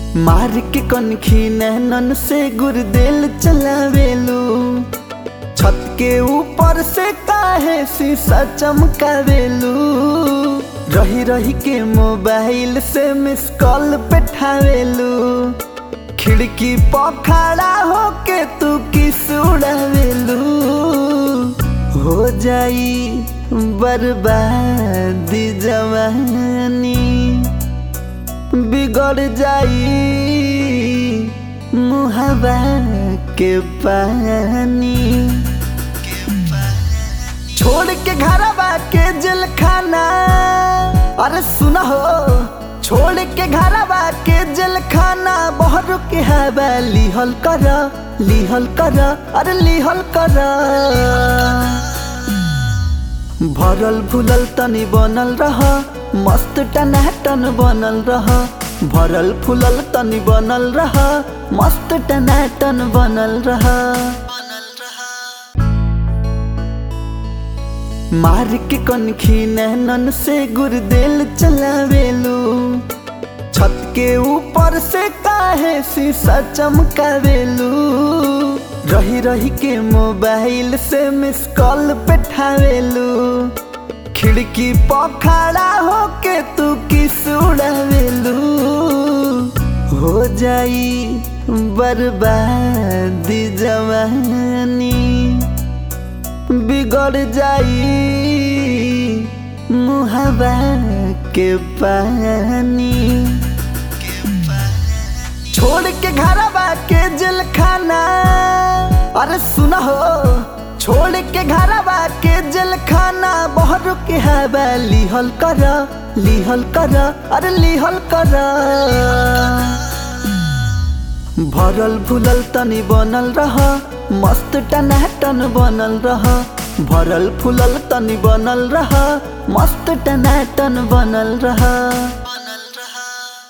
मार के कनखी नैनन से गुरदेल चलावेलू छत के ऊपर से काहे शीशा चमकावेलू रही रही के मोबाइल से मिस कॉल पेठावेलू खिड़की पर खड़ा होके तू किस उड़ावेलू हो जाई बर्बादी जवानी बिगड़ जाई मुहबा के पानी छोड़ के घरवा के जेल खाना अरे सुना हो छोड़ के घरवा के जेल खाना बहर के हवा लिहल कर लिहल कर अरे लिहल कर भरल भुलल तनी बनल रह मस्त टनाटन बनल रह भरल फुलल तनी बनल रह मस्त टनाटन बनल रह मार के कनखी नैनन से गुरदेल चलावेलू छत के ऊपर से काहे शीशा चमकावेलू रही रही के मोबाइल से मिस कॉल पेठावेलू खिड़की पर खड़ा होके तू किस उड़ावेलू हो जाई बर्बादी जवानी बिगड़ जाई मुहबा के पानी छोड़ के घरवा के जेल खाना अरे सुना हो छोड़ के घरवा के जेल खाना बहर के हवा लिहल कर लिहल कर अरे लिहल कर भरल भुलल तनी बनल रह मस्त टनाटन बनल रह भरल फुलल तनी बनल रह मस्त टनाटन बनल रह